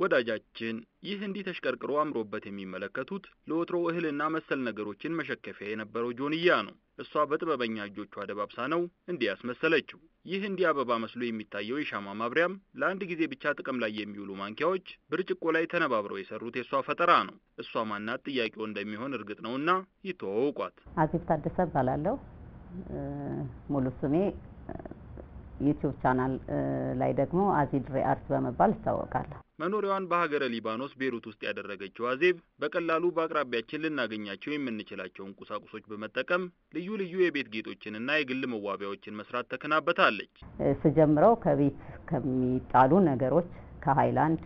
ወዳጃችን ይህ እንዲህ ተሽቀርቅሮ አምሮበት የሚመለከቱት ለወትሮ እህልና መሰል ነገሮችን መሸከፊያ የነበረው ጆንያ ነው። እሷ በጥበበኛ እጆቿ ደባብሳ ነው እንዲህ ያስመሰለችው። ይህ እንዲህ አበባ መስሎ የሚታየው የሻማ ማብሪያም ለአንድ ጊዜ ብቻ ጥቅም ላይ የሚውሉ ማንኪያዎች ብርጭቆ ላይ ተነባብረው የሰሩት የእሷ ፈጠራ ነው። እሷ ማናት ጥያቄው እንደሚሆን እርግጥ ነውና ይተዋወቋት። አዜብ ታደሰ እባላለሁ። ሙሉ ስሜ ዩቲዩብ ቻናል ላይ ደግሞ አዚድሬ አርት በመባል እታወቃለሁ። መኖሪያዋን በሀገረ ሊባኖስ ቤሩት ውስጥ ያደረገችው አዜብ በቀላሉ በአቅራቢያችን ልናገኛቸው የምንችላቸውን ቁሳቁሶች በመጠቀም ልዩ ልዩ የቤት ጌጦችንና የግል መዋቢያዎችን መስራት ተከናበታለች። ስጀምረው ከቤት ከሚጣሉ ነገሮች ከሀይላንድ፣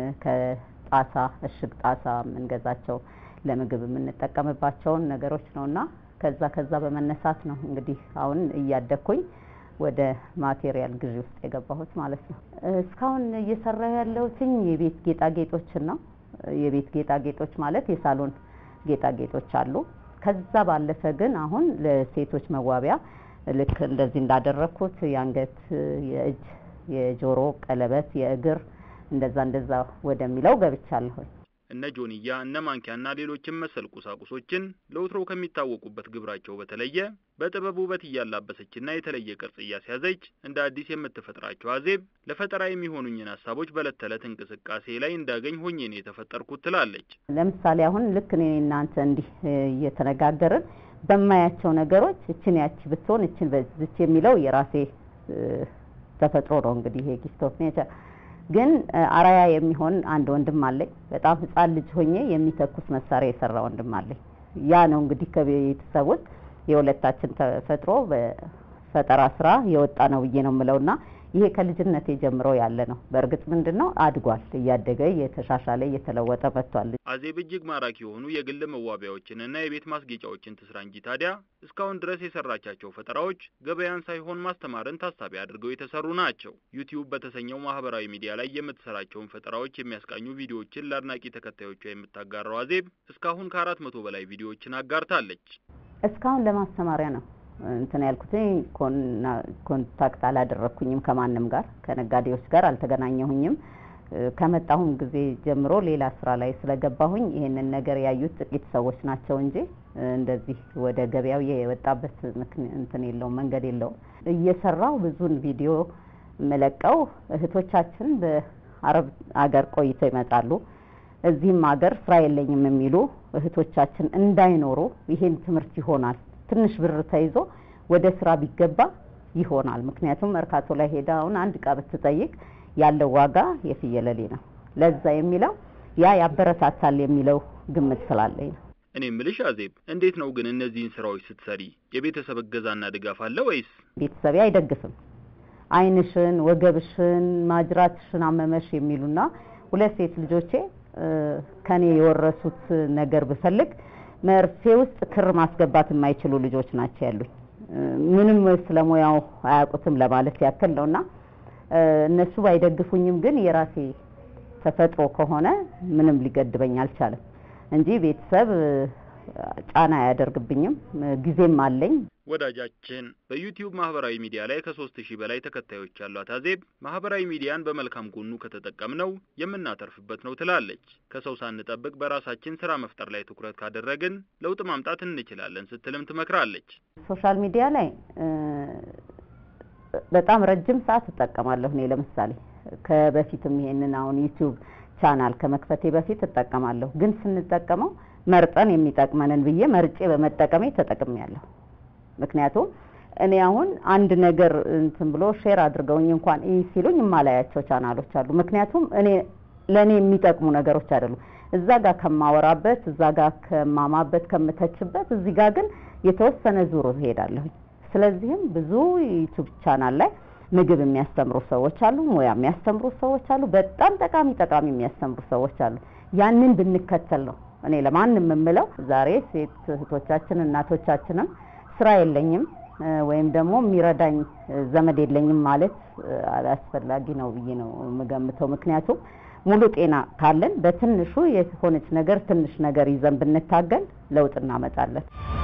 ከጣሳ እሽግ ጣሳ የምንገዛቸው ለምግብ የምንጠቀምባቸውን ነገሮች ነውና ከዛ ከዛ በመነሳት ነው እንግዲህ አሁን እያደግኩኝ ወደ ማቴሪያል ግዢ ውስጥ የገባሁት ማለት ነው። እስካሁን እየሰራሁ ያለሁትኝ የቤት ጌጣጌጦችን ነው። የቤት ጌጣጌጦች ማለት የሳሎን ጌጣጌጦች አሉ። ከዛ ባለፈ ግን አሁን ለሴቶች መዋቢያ ልክ እንደዚህ እንዳደረግኩት የአንገት፣ የእጅ፣ የጆሮ ቀለበት፣ የእግር እንደዛ እንደዛ ወደሚለው ገብቻለሁኝ። እነ ጆንያ እነ ማንኪያና ሌሎችም መሰል ቁሳቁሶችን ለወትሮ ከሚታወቁበት ግብራቸው በተለየ በጥበብ ውበት እያላበሰችና የተለየ ቅርጽ እያስያዘች እንደ አዲስ የምትፈጥራቸው አዜብ ለፈጠራ የሚሆኑኝን ሀሳቦች በዕለት ተዕለት እንቅስቃሴ ላይ እንዳገኝ ሆኜ ነው የተፈጠርኩት ትላለች። ለምሳሌ አሁን ልክ እኔ እናንተ እንዲህ እየተነጋገርን በማያቸው ነገሮች እችን ያቺ ብትሆን እችን በዚች የሚለው የራሴ ተፈጥሮ ነው እንግዲህ ይሄ ጊፍት ኦፍ ኔቸር ግን አራያ የሚሆን አንድ ወንድም አለኝ። በጣም ሕፃን ልጅ ሆኜ የሚተኩስ መሳሪያ የሰራ ወንድም አለኝ። ያ ነው እንግዲህ ከቤተሰብ ውስጥ የሁለታችን ተፈጥሮ በፈጠራ ስራ የወጣ ነው ብዬ ነው የምለውና ይሄ ከልጅነቴ ጀምሮ ያለ ነው። በእርግጥ ምንድን ነው አድጓል፣ እያደገ እየተሻሻለ እየተለወጠ መጥቷል። አዜብ እጅግ ማራኪ የሆኑ የግል መዋቢያዎችንና የቤት ማስጌጫዎችን ትስራ እንጂ ታዲያ እስካሁን ድረስ የሰራቻቸው ፈጠራዎች ገበያን ሳይሆን ማስተማርን ታሳቢ አድርገው የተሰሩ ናቸው። ዩቲዩብ በተሰኘው ማህበራዊ ሚዲያ ላይ የምትሰራቸውን ፈጠራዎች የሚያስቃኙ ቪዲዮዎችን ለአድናቂ ተከታዮቿ የምታጋራው አዜብ እስካሁን ከአራት መቶ በላይ ቪዲዮዎችን አጋርታለች። እስካሁን ለማስተማሪያ ነው እንትን ያልኩትኝ ኮንታክት አላደረግኩኝም ከማንም ጋር ከነጋዴዎች ጋር አልተገናኘሁኝም። ከመጣሁም ጊዜ ጀምሮ ሌላ ስራ ላይ ስለገባሁኝ ይሄንን ነገር ያዩት ጥቂት ሰዎች ናቸው እንጂ እንደዚህ ወደ ገበያው የወጣበት እንትን የለውም መንገድ የለውም። እየሰራው ብዙን ቪዲዮ የምለቀው እህቶቻችን በአረብ አገር ቆይተው ይመጣሉ። እዚህም ሀገር ስራ የለኝም የሚሉ እህቶቻችን እንዳይኖሩ ይሄን ትምህርት ይሆናል ትንሽ ብር ተይዞ ወደ ስራ ቢገባ ይሆናል። ምክንያቱም መርካቶ ላይ ሄዳ አሁን አንድ እቃ ብትጠይቅ ያለው ዋጋ የፍየለሌ ነው። ለዛ የሚለው ያ ያበረታታል የሚለው ግምት ስላለኝ ነው። እኔ ምልሽ አዜብ፣ እንዴት ነው ግን እነዚህን ስራዎች ስትሰሪ የቤተሰብ እገዛና ድጋፍ አለ ወይስ? ቤተሰቤ አይደግፍም። ዓይንሽን፣ ወገብሽን፣ ማጅራትሽን አመመሽ የሚሉና ሁለት ሴት ልጆቼ ከኔ የወረሱት ነገር ብፈልግ መርፌ ውስጥ ክር ማስገባት የማይችሉ ልጆች ናቸው ያሉኝ። ምንም ስለ ሙያው አያውቁትም ለማለት ያክል ነውና እነሱ ባይደግፉኝም ግን የራሴ ተፈጥሮ ከሆነ ምንም ሊገድበኝ አልቻለም እንጂ ቤተሰብ ጫና አያደርግብኝም። ጊዜም አለኝ። ወዳጃችን በዩቲዩብ ማህበራዊ ሚዲያ ላይ ከሶስት ሺህ በላይ ተከታዮች ያሏት አዜብ ማህበራዊ ሚዲያን በመልካም ጎኑ ከተጠቀምነው የምናተርፍበት ነው ትላለች። ከሰው ሳንጠብቅ በራሳችን ስራ መፍጠር ላይ ትኩረት ካደረግን ለውጥ ማምጣት እንችላለን ስትልም ትመክራለች። ሶሻል ሚዲያ ላይ በጣም ረጅም ሰዓት እጠቀማለሁ። እኔ ለምሳሌ ከበፊትም ይሄንን አሁን ዩቲዩብ ቻናል ከመክፈቴ በፊት እጠቀማለሁ። ግን ስንጠቀመው መርጠን የሚጠቅመንን ብዬ መርጬ በመጠቀሜ ተጠቅሜያለሁ። ምክንያቱም እኔ አሁን አንድ ነገር እንትን ብሎ ሼር አድርገውኝ እንኳን ይህ ሲሉኝ የማላያቸው ቻናሎች አሉ። ምክንያቱም እኔ ለእኔ የሚጠቅሙ ነገሮች አይደሉም። እዛ ጋር ከማወራበት፣ እዛ ጋር ከማማበት፣ ከምተችበት እዚህ ጋር ግን የተወሰነ ዙር እሄዳለሁኝ። ስለዚህም ብዙ ዩቱብ ቻናል ላይ ምግብ የሚያስተምሩ ሰዎች አሉ፣ ሙያ የሚያስተምሩ ሰዎች አሉ፣ በጣም ጠቃሚ ጠቃሚ የሚያስተምሩ ሰዎች አሉ። ያንን ብንከተል ነው እኔ ለማንም የምለው። ዛሬ ሴት እህቶቻችን እናቶቻችንም ስራ የለኝም ወይም ደግሞ የሚረዳኝ ዘመድ የለኝም ማለት አስፈላጊ ነው ብዬ ነው የምገምተው። ምክንያቱም ሙሉ ጤና ካለን በትንሹ የሆነች ነገር ትንሽ ነገር ይዘን ብንታገል ለውጥ እናመጣለን።